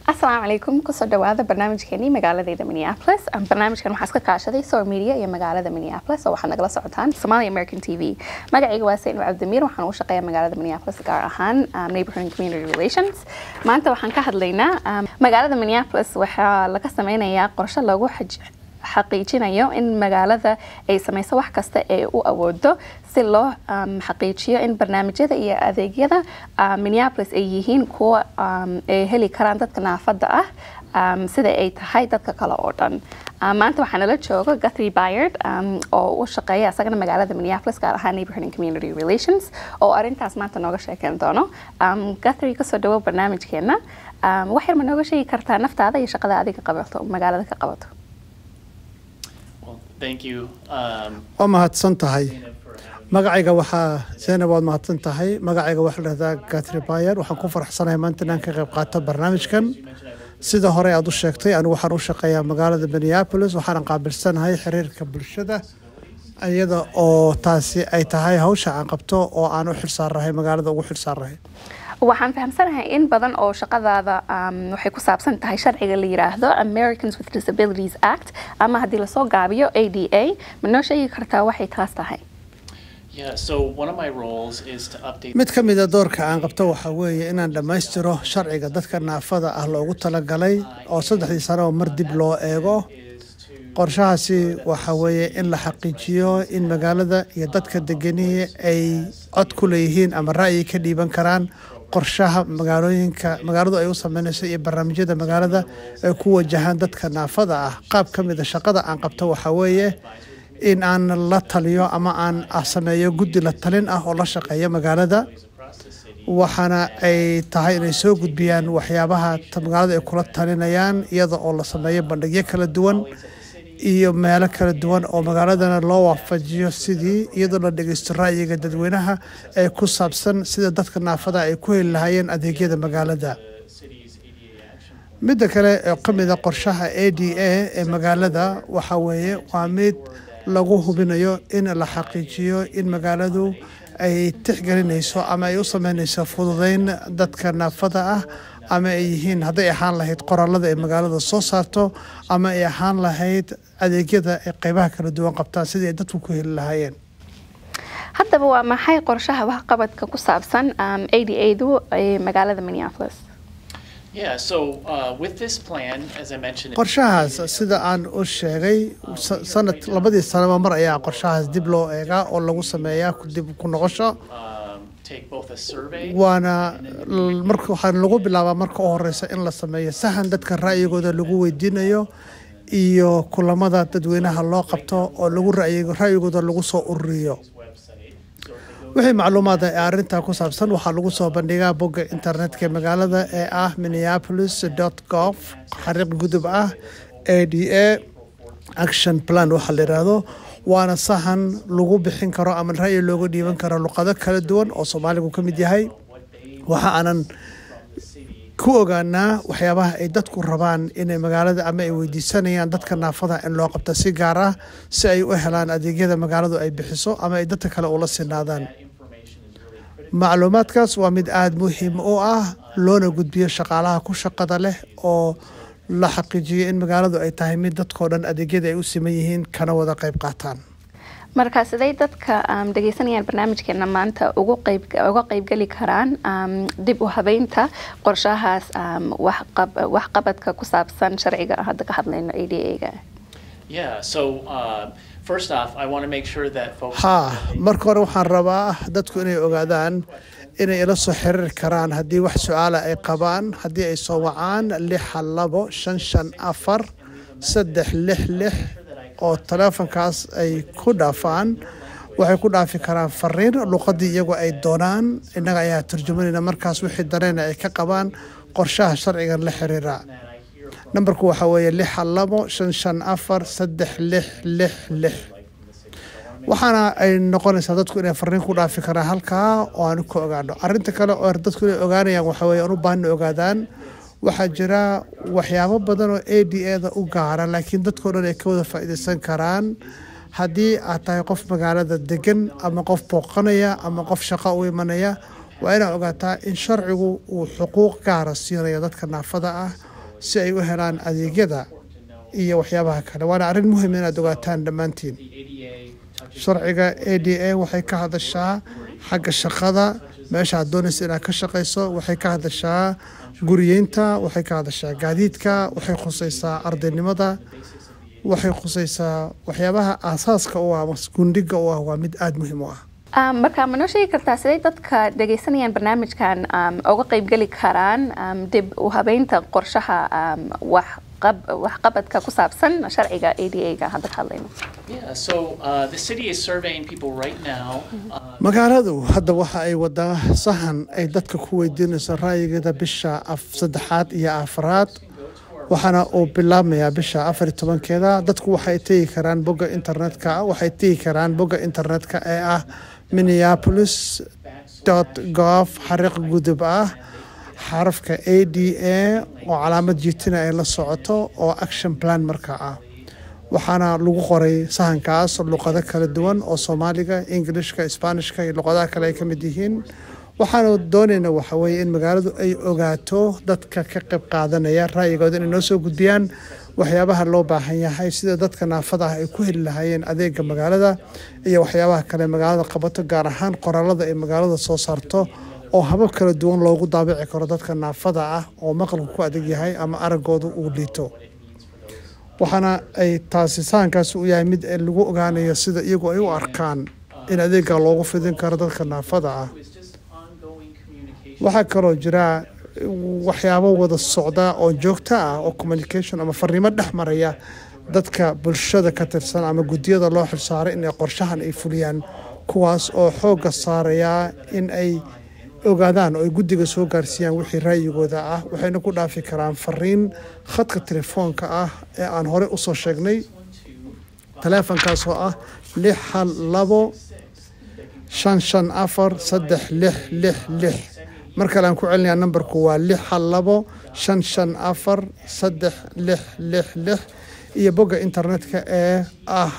asalaamu calaykum kusoo dhawaada barnaamijkeenii magaaladeyda minneapolis barnaamijkan waxaa iska kaashaday sour media iyo magaalada minneapolis oo waxaad nagala socotaan somali american t v magacayga waa sayn cabdimiir waxaan u shaqeeyaa magaalada minneapolis gaar ahaan um, neighborhood and community relations maanta waxaan ka hadlaynaa um, magaalada minneapolis waxaa laga sameynayaa qorshe lagu xaj xaqiijinayo in magaalada ay samayso wax kasta ee u awoodo si loo um, xaqiijiyo in barnaamijyada iyo adeegyada uh, minneapolis ay yihiin kuwa um, ay heli karaan dadka naafada ah um, sida ay tahay dadka kale oo dhan uh, maanta waxaa nala jooga guthrie byard um, oo u shaqeeya isagana magaalada minneapolis gaar ahaan neighborhood and community relations oo arrintaas maanta nooga sheekeyn doono um, guthrie kasoo dhawow barnaamijkeena um, wax yar ma nooga sheegi kartaa naftaada iyo shaqada adiga qabato magaalada ka qabato Well, thank you, um, waa mahadsan tahay Zainab, for having me. magacayga waxaa zaynab waad mahadsan tahay magacayga waxaa la dhahdaa gatri bayer waxaan ku faraxsanahay maanta inaan ka qayb qaato barnaamijkan You mentioned I work sida hore aad u sheegtay anigu waxaan u shaqeeyaa magaalada minneapolis waxaan qaabilsanahay xiriirka bulshada iyada oo taasi ay tahay hawsha aan qabto oo aan u xilsaarahay magaalada ugu xilsaarahay waxaan fahamsanahay in badan oo shaqadaada um, waxay ku saabsan tahay sharciga la yiraahdo Americans with Disabilities Act ama haddii lasoo gaabiyo ADA ma noo sheegi kartaa waxay taas tahay Yeah, so one of my roles is to update. mid ka mid a doorka aan qabto waxaa weeye inaan dhammaystiro sharciga dadka naafada ah loogu talagalay oo saddexdii sano oo mar dib loo eego is to qorshahaasi waxaa weeye in la xaqiijiyo in magaalada iyo dadka deganihii ay cod ku leeyihiin ama ra'yi ka dhiiban karaan qorshaha magaalooyinka magaaladu ay u sameynayso iyo barnaamijyada magaalada ay ku wajahaan dadka naafada ah qaab ka mid a shaqada aan qabto waxaa weeye in aan la taliyo ama aan ah sameeyo guddi la talin ah oo la shaqeeya magaalada across the city. waxaana ay tahay inay soo gudbiyaan waxyaabaha ta- magaalada ay kula talinayaan iyada oo la sameeyo bandhigyo kala duwan iyo meelo kala duwan oo magaaladana loo waafajiyo sidii iyadoo la dhegeysto ra'yiga dadweynaha ee ku saabsan sida dadka naafada ay ku heli lahaayeen adeegyada magaalada The city's ADA action. midda kale oo ka mid a qorshaha a d a ee magaalada waxaa weeye waa mid lagu hubinayo in la xaqiijiyo in magaaladu ay tixgelinayso ama ay u sameynayso fududeyn dadka naafada ah ama ay yihiin hadday ahaan lahayd qoraalada ay magaalada soo saarto ama ay ahaan lahayd adeegyada ay qeybaha kala duwan qabtaan sidii ay dadku ku heli lahaayeen haddaba waa maxay qorshaha waxqabadka ku saabsan um, ADA-du ee magaalada Minneapolis Yeah, so uh, with this plan, as I mentioned, qorshahaas sida aan u sheegay sa- sanad labadii sanaba mar ayaa qorshahaas dib loo eegaa oo lagu sameeyaa ku- dib ku noqosho um, take both a survey. waana l- marka waxaa lagu bilaabaa marka u horeysa in la sameeyo sahan dadka ra'yigooda lagu weydiinayo iyo kulamada dadweynaha loo qabto oo lagu ra'yi- ra'yigooda lagu soo ururiyo website. So if they go wixii macluumaad ee arrintaa ku saabsan waxaa lagu soo bandhigaa bogga internetka ee magaalada ee ah minneapolis gov xariiq gudub ah a d a action plan waxaa la yidhaahdo waana sahan lagu bixin karo ama ra'yi looga dhiiban karo luqado kala duwan oo soomaaligu ka mid yahay waxa aanan ku ogaanaa waxyaabaha ay dadku rabaan inay magaalada ama ay weydiisanayaan dadka naafada in loo qabta si gaar ah si ay u helaan adeegyada magaaladu ay bixiso ama ay dadka kale ula sinaadaan information is really critical. macluumaadkaas waa mid aada muhiim u ah loona gudbiyo shaqaalaha ku shaqada leh oo la xaqiijiyo in magaaladu ay tahay mid dadkoo dhan adeegyada ay u siman yihiin kana wada qayb qaataan marka siday dadka um, dhegeysanayaan barnaamijkeena maanta ugu qayb uga qaybgeli karaan um, dib u habeynta qorshahaas um, waxqab- waxqabadka ku saabsan sharciga aan hadda ka hadlayno ADA-ga Yeah, so uh, first off, I want to make sure that folks. haa marka hore waxaan rabaa dadku inay ogaadaan inay ila soo xiriiri karaan haddii wax su-aala ay qabaan haddii ay soo wacaan lixa labo shan shan afar saddex lix lix oo taleefonkaas ay ku dhaafaan waxay ku dhaafi karaan fariin luqadii iyagu ay doonaan innaga ayaa turjumanayna markaas wixii dareena ay ka qabaan qorshaha sharcigan la xiriira nambarku waxaa weeye lixa labo shan shan afar saddex lix lix lix waxaana ay noqonaysaa dadku inay fariin ku dhaafi karaan halkaa oo aan ku ogaano arinta kale oo dadku inay ogaanayaan waxaa weeye aan u baahan inay ogaadaan waxaa jira waxyaabo badan oo a d a da u gaara laakiin dadkao dhan ay ka wada faa'iidaysan karaan haddii aad tahay qof magaalada degan ama qof booqanaya ama qof shaqo u imanaya waa inaad ogaataa in sharcigu uu xuquuq gaara siinayo dadka naafada ah si ay u helaan adeegyada iyo waxyaabaha kale waana arrin muhiim inaad ogaataan dhammaantiin sharciga a d a waxay ka hadashaa xagga shaqada meesha aad doonaysa inaad ka shaqayso waxay ka hadashaa guriyeynta waxay ka hadashaa gaadiidka waxay khusaysaa ardaynimada waxay khusaysaa waxyaabaha aasaaska u ah gundhiga u ah waa mid aada muhiim u ah Um, marka ma noo sheegi kartaa siday dadka dhagaysanayaan barnaamijkan um, uga qaybgeli karaan um, dib u habeynta qorshaha um, wax qab- waxqabadka ku saabsan sharciga a d a ga hadda ka hadlayno Yeah, so uh, the city is surveying people right now. Uh, magaaladu hadda waxa ay wadaa sahan ay dadka ku weydiinayso ra'yigeeda bisha af saddexaad iyo afraad waxaana uu bilaabmayaa bisha afar iyo tobankeeda dadku waxay tegi karaan bogga internetka waxay tegi karaan bogga internetka ee ah minneapolis gov xariiq gudub ah xarafka a d a oo calaamad jiitina ay la socoto oo action plan markaa ah waxaana lagu qoray sahankaas luqado kala duwan oo soomaaliga ingilishka isbaanishka iyo luqadaha kale ay ka mid yihiin waxaanu doonayna waxa weeye in magaaladu ay ogaato dadka ka qayb qaadanaya ra'yigooda inay noo soo gudbiyaan waxyaabaha loo baahan yahay sida dadka naafada ah ay ku heli lahaayeen adeega magaalada iyo waxyaabaha kale magaalada qabato gaar ahaan qoraalada ay magaalada soo saarto oo habab kala duwan loogu daabici karo dadka naafada ah oo maqalku ku adag yahay ama araggoodu uu liito waxaana ay taasi sahankaas u yahay mid lagu ogaanayo sida iyagu ay u arkaan in adeega loogu fidin karo dadka naafada ah it's just ongoing communication. waxaa kaloo jira waxyaabo wada socda oo joogto ah oo communication ama fariimo dhex maraya dadka bulshada ka tirsan ama guddiyada loo xilsaaray inay qorshahan ay fuliyaan kuwaas oo xoogga saaraya in ay ogaadaan oo ay guddiga soo gaarsiiyaan wixii ra'yigooda ah waxayna ku dhaafi karaan fariin khadka telefoonka ah ee aan hore usoo sheegnay taleefankaas oo ah lix hal labo shan shan afar saddex lix lix lix mar kale aan ku celinayaa nambarku waa lix hal labo shan shan afar saddex lix lix lix iyo bogga internetka ee ah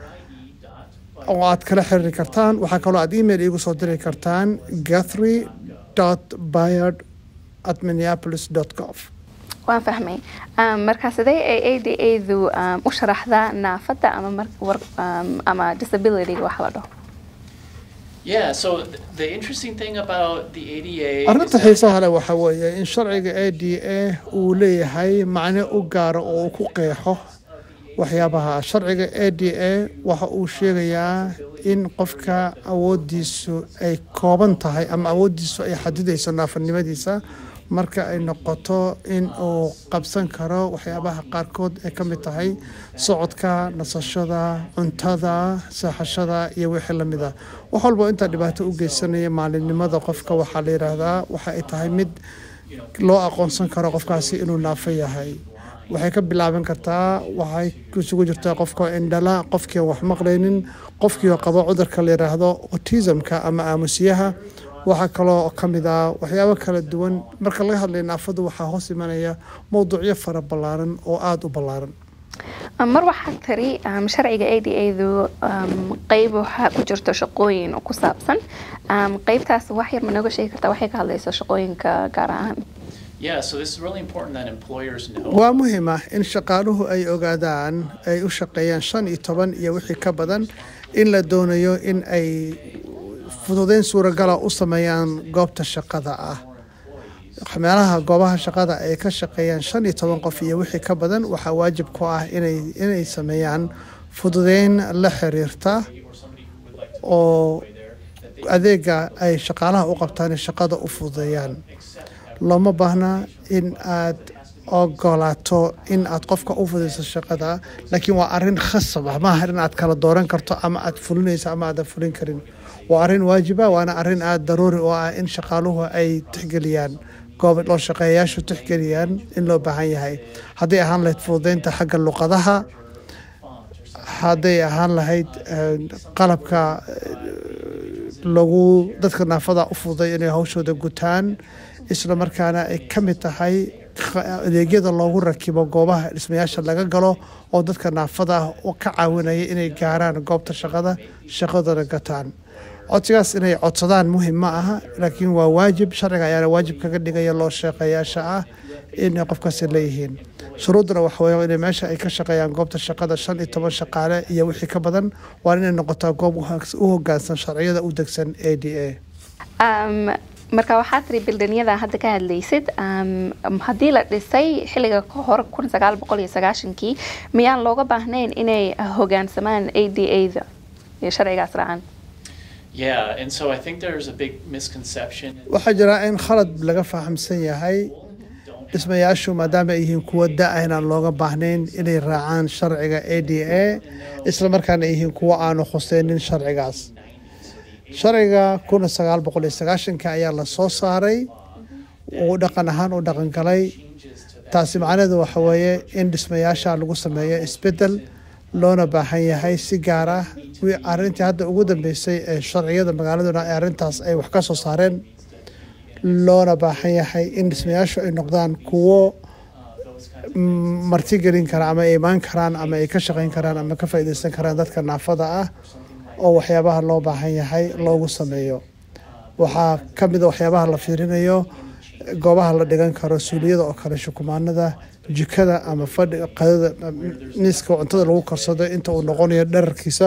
oo aad kala xiriiri kartaan waxaa kaloo aad email iigu soo diri kartaan gathry byard at minneapolis gov waan fahmay um, marka sidee ay a d a du um, u sharaxdaa naafada ama mar- war- um, ama disability waxa la dhaho Yeah, so th- the interesting thing about the ADA is arrinta that xiisaha leh waxaa weeye in sharciga a d a uu leeyahay macne u gaara oo uu ku qeexo waxyaabaha sharciga a d a waxa uu sheegayaa in qofka awoodiisu ay kooban tahay ama awoodiisu ay xadidayso naafanimadiisa marka ay noqoto in uu qabsan karo waxyaabaha qaarkood ay ka mid tahay socodka nasashada cuntada seexashada iyo wixii lamid ah wax walba intaa dhibaato u geysanaya maalinimada qofka waxaa la yidhaahdaa waxa ay tahay mid loo aqoonsan karo qofkaasi inuu naafo yahay waxay ka bilaaban kartaa waxay isugu jirtaa qofka indhala qofkii aan wax maqlaynin qofkii oo qabo cudurka la yidhaahdo autismka ama aamusiyaha waxaa kaloo ka mid ah waxyaabo kala duwan marka laga hadlaya naafadu waxaa hoos imanaya mowduucyo fara ballaaran oo aada u ballaaran Um, mar waxaa tiri um, sharciga a d a du um, qeyb waxaa ku jirto shaqooyin ku saabsan um, qeybtaas wax yar ma nooga sheegi kartaa waxay ka hadlayso shaqooyinka gaar ahaan yeah, so this is really important that employers know. waa muhiim ah in shaqaaluhu ay ogaadaan ay u shaqeeyaan shan iyo toban iyo wixii ka badan in la doonayo in ay fududeyn suuragala u sameeyaan goobta shaqada ah meelaha goobaha shaqada ay ka shaqeeyaan shan iyo toban qof iyo wixii ka badan waxaa waajib ku ah inay inay sameeyaan fududeyn la xiriirta oo adeega ay shaqaalaha u qabtaan ee shaqada u fududeeyaan looma baahna in aad ogolaato in aad qofka u fudayso shaqada laakiin waa arin khasab ah maaha in aad kala dooran karto ama aad fulinayso ama aadan fulin karin waa arin waajiba waana arin aada daruuri oo ah in shaqaaluhu ay tixgeliyaan goob loo shaqeeyayaashu tixgeliyaan in loo baahan yahay hadday ahaan lahayd fududeynta xagga luqadaha hadday ahaan lahayd eh, qalabka eh, lagu dadka naafada u fududay inay hawshooda gutaan isla markaana ay ka mid tahay qa- adeegyada loogu rakibo goobaha dhismayaasha laga galo oo dadka naafada ah oo ka caawinaya inay gaaraan goobta shaqada shaqadana gataan codsigaas inay codsadaan muhim ma aha laakiin waa waajib sharciga ayaana waajib kaga dhigaya loo shaqeeyaasha ah inay qofkaasi leeyihiin shuruudduna waxa weeye inay meesha ay ka shaqeeyaan goobta shaqada shan iyo toban shaqaale iyo wixii ka badan waa inay noqotaa goob u hag- u hoggaansan sharciyada u degsan a d a Um, marka waxaa tiri bildanyada hadda ka hadlaysid um, haddii la dhisay xilliga ka hor kun sagaal boqol iyo sagaashankii miyaan looga baahnayn inay hogaansamaan a d a-da iyo sharcigaas raacaan Yeah, and so I think there's a big misconception. waxaa jira in khalad laga fahamsan yahay dhismayaashu maadaama ay yihiin kuwo da-a inaan looga baahnayn inay raacaan sharciga a d a isla markaana ay yihiin kuwo aanu khuseynin sharcigaas sharciga kuna sagaal boqol iyo sagaashanka ayaa la soo saaray uu dhaqan ahaan u dhaqan galay taasi macnaheedu waxa weeye in dhismayaasha lagu sameeyo isbedel loona baahan yahay si gaar ah wi- arrintii hadda ugu dambeysay ee sharciyada magaaladuna ee arrintaas ay wax ka soo saareen loona baahan yahay in dhismayaashu ay noqdaan kuwo mm, martigelin kara ama ay imaan karaan ama ay ka shaqayn karaan ama ka faa'iidaysan karaan dadka naafada ah oo waxyaabaha loo baahan yahay loogu sameeyo waxaa ka mid a waxyaabaha la fiirinayo goobaha la dhigan karo suuliyada oo kale shukumaanada jikada ama fadhiga qadada miiska cuntada lagu karsado inta uu noqonayo dherarkiisa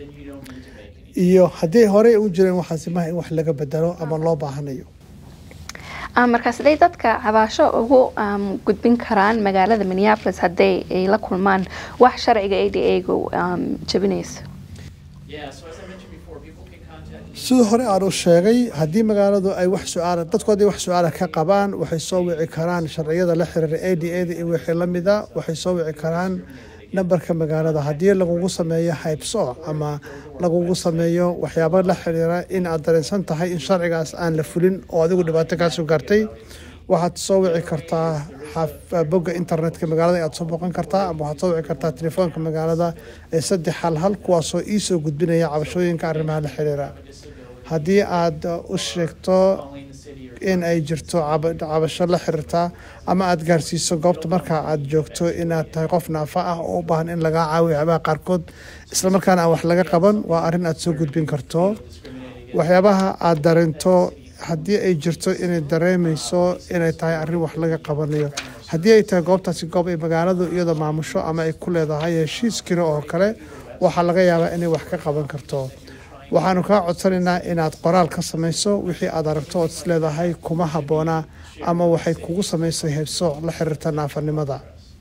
iyo haddii horey u jireen waxaasi maha in wax laga bedelo ama loo baahanayo Ah, marka siday dadka cabaasho ugu um, gudbin karaan magaalada minneapolis hadday ay la kulmaan wax sharciga a d a-gu um, jabinayso Yeah, so as I mentioned before, people can contact me. sida hore aan u sheegay haddii magaaladu ay wax su-aala dadku haddii wax su-aala ka qabaan waxay soo wici karaan sharciyada la xiriira a d a da iyo wixii la mida waxay soo wici karaan nambarka magaalada haddii lagugu sameeyo haybsooc ama lagugu sameeyo waxyaabo la xiriira in aad dareensan tahay in sharcigaas aan la fulin oo adigu dhibaato kaa soo gaartay waxaad soo wici kartaa xaf- bogga internetka magaalada ayaad soo booqan kartaa ama waxaad soo wici kartaa telefoonka magaalada ee saddex hal hal kuwaasoo iisoo gudbinaya cabashooyinka arrimaha la xiriira haddii aad u sheegto Calling the city or in ay jirto caba- cabasho la xiriirta ama aad gaarsiiso goobta marka aad joogto inaad tahay qof naafa ah oo u baahan in lagaa caawiyo waxyaabaha qaarkood islamarkaana aan wax laga qaban waa arrin aad soo gudbin karto waxyaabaha aad dareento haddii ay jirto inay dareemayso inay tahay arrin wax laga qabanayo haddii ay tahay goobtaasi goob ay magaaladu iyadoo maamusho ama ay ku leedahay heshiis kiro oo kale waxaa laga yaabaa inay wax ka qaban karto waxaanu kaa codsanaynaa inaad qoraal ka samayso wixii aad aragto ood is leedahay kuma habboona ama waxay kugu samaysay heebsooc la xiriirta naafanimada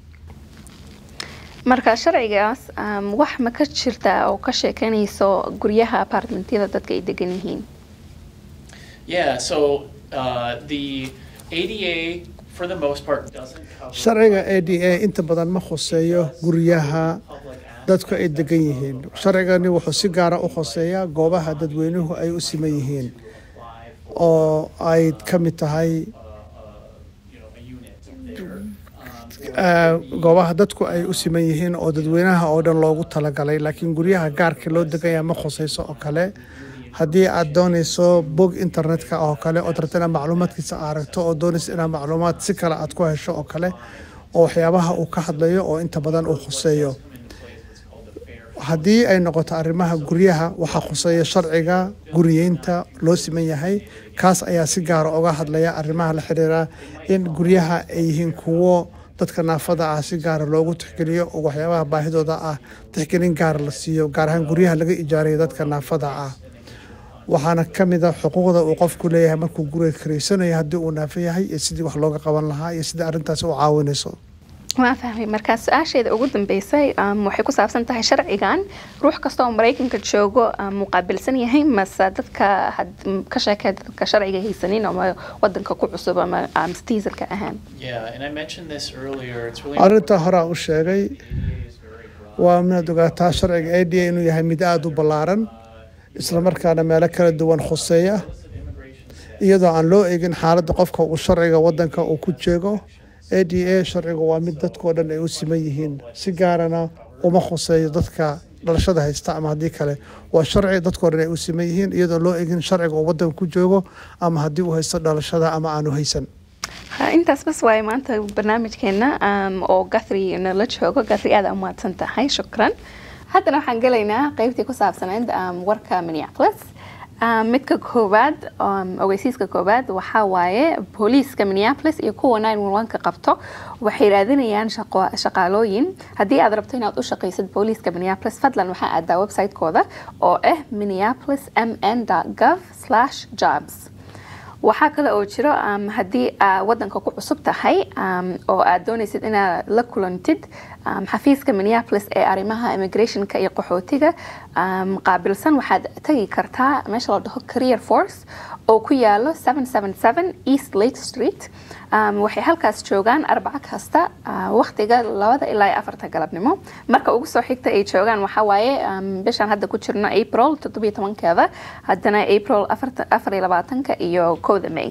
marka sharcigaas um, wax ma ka jirta oo ka sheekanayso guryaha apartmentyada dadka ay degan yihiin Yeah, so uh, the ADA, for the most part, doesn't cover sharciga a d a inta badan ma khuseeyo guryaha public access. dadku ay degan yihiin sharcigani wuxuu si gaara u khuseeyaa goobaha dadweynuhu ay u siman yihiin oo ay ka mid tahay you know, a unit there. ah, goobaha dadku ay u siman yihiin oo dadweynaha oo dhan loogu talagalay laakiin guryaha gaarka loo degaya ma khusayso oo kale haddii aad doonayso bog internetka oo kale ood rabto inaad macluumaadkiisa aragto oo doonayso inaad macluumaad si kale aad ku hesho oo kale oo waxyaabaha uu ka hadlayo oo inta badan uu khuseeyo haddii ay noqoto arrimaha guryaha waxaa khuseeya sharciga guriyeynta loo siman yahay kaas ayaa si gaara uga hadlaya arrimaha la xiriira in guryaha ay yihiin kuwo dadka naafada ah si gaara loogu tixgeliyo oo waxyaabaha baahidooda ah tixgelin gaara la siiyo gaar ahaan guryaha laga ijaarayo dadka naafada ah waxaana ka mid a xuquuqda uu qofku leeyahay markuu guriga karaysanayo haddii uu naafo yahay iyo sidii wax looga qaban lahaa iyo sidii arrintaasi u caawinayso waan fahmay markaa su-aasheeda ugu dambeysay um, waxay ku saabsan tahay sharcigan ruux kasta oo maraykanka joogo um, muqaabilsan yahay mase dadka had- m- ka sheekee dadka sharciga haysanin ama wadanka ku cusub ama um, citizenka ahaan Yeah, and I mentioned this earlier. It's really arrinta horaa u sheegay waa inaad ogaataa sharciga a d a inuu yahay mid aada u ballaaran islamarkaana meelo kala duwan khuseeya iyadoo aan loo eegin xaaladda qofka uu sharciga wadanka uu ku jeego a d a sharcigu waa mid dadkoo dhan ay u siman yihiin si gaarana uma khuseeyo dadka dhalashada haysta ama haddii kale waa sharci dadkoo dhan ay u siman yihiin iyadoo loo eegin sharciga uu wadanka ku joogo ama haddii uu haysto dhalashada ama aanu haysan Ha, intaas bas waaye maanta barnaamijkeena um, oo gathri nala joogo gathri aad umahadsan tahay shukran haddana waxaan gelaynaa qeybtii ku saabsaneyd um, warka minneapolis Ah, midka koowaad um, ogeysiiska koowaad waxaa waaye booliiska minneapolis iyo kuwa 911ka qabto waxay raadinayaan shaqo- shaqaalooyin haddii aad rabto inaad u shaqaysid booliiska minneapolis fadlan waxaa aadaa website-kooda oo ah minneapolis mn gov jobs waxaa kale oo jiro um, haddii aa wadanka ku cusub tahay um, oo aad doonaysid inaad la kulantid um, xafiiska minneapolis ee arrimaha immigrationka iyo qaxootiga um, qaabilsan waxaad tagi kartaa meesha la dhaho career force oo ku yaalo 777 east lake street um, waxay halkaas joogaan arbaco kasta uh, waqtiga labada ilaa iyo afarta galabnimo marka ugu soo xigta ay joogaan waxaa waaye um, bishaan hadda ku jirno april toddobiyo tobankeeda haddana april afarta- afar iyo labaatanka iyo kowda may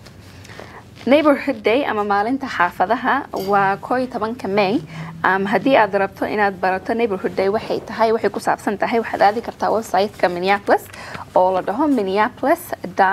neighborhood day ama maalinta xaafadaha waa koo iyo tobanka may um, haddii aad rabto inaad barato neighborhood day waxay tahay waxay ku saabsan tahay waxaad aadi kartaa website-ka minneapolis oo la dhaho minneapolis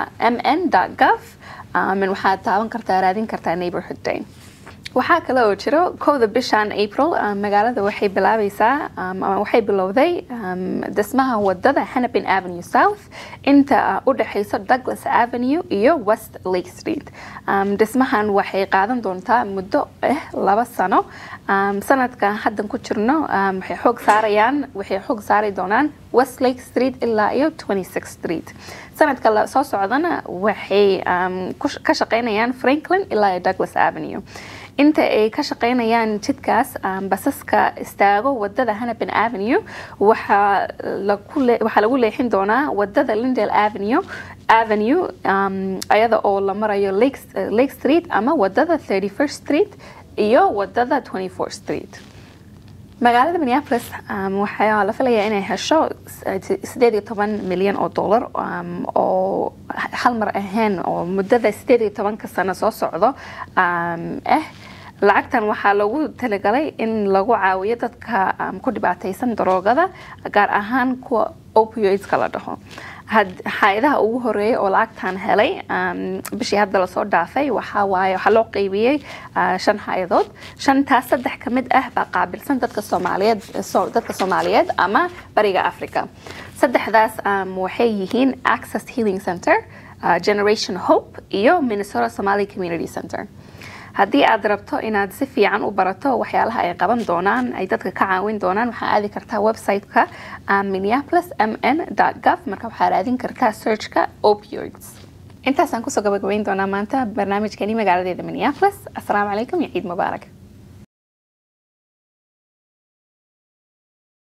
mn gov um, waxaad taaban kartaa raadin kartaa neighborhood day waxaa kale oo jiro kowda bishan april um, magaalada waxay bilaabaysaa um, ama waxay bilowday um, dhismaha wadada hennepin avenue south inta uh, u dhexayso douglas avenue iyo west lake street um, dhismahan waxay qaadan doontaa muddo ah laba sano um, sanadkan haddan ku jirno um, waxay xoog saarayaan waxay xoog saari doonaan west lake street ilaa iyo 26 street sanadka la soo socdana waxay um, ku- ka shaqaynayaan franklin ilaa iyo douglas avenue inta ay ka shaqaynayaan jidkaas um, basaska istaago wadada hennepin avenue waxaa lagu le- waxaa lagu leexin doonaa wadada lindale avenue avenue um, ayada oo la marayo lake, uh, lake street ama wadada 31st street iyo wadada 24th street magaalada minneapolis um, waxaa la filayaa inay hesho sideed iyo toban milyan oo dollar um, oo hal mar ahayn oo muddada sideed iyo tobanka sano soo socdo um, ah lacagtan waxaa lagu talagalay in lagu caawiyo dadka um, ku dhibaataysan daroogada gaar ahaan kuwa opioidska la dhaho had- hay-adaha ugu horeeya oo lacagtan helay um, bishii hadda lasoo dhaafay waxaa waaye waxaa loo qeybiyey uh, shan hay-adood shantaas saddex ka mid ah baa qaabilsan dadka soomaaliyeed so, dadka soomaaliyeed ama bariga africa saddexdaas um, waxay yihiin access healing center uh, generation hope iyo minnesota somali community center haddii aad rabto inaad si fiican u barato waxyaalaha ay qaban doonaan ay dadka ka caawin doonaan waxaa aadi kartaa website-ka um, minneapolis mn gov marka waxaa raadin kartaa searchka opioids intaasaan kusoo gabagabayn doonaa maanta barnaamijkani magaaladeeda minneapolis asalaamu calaykum iyo ciid mubaarak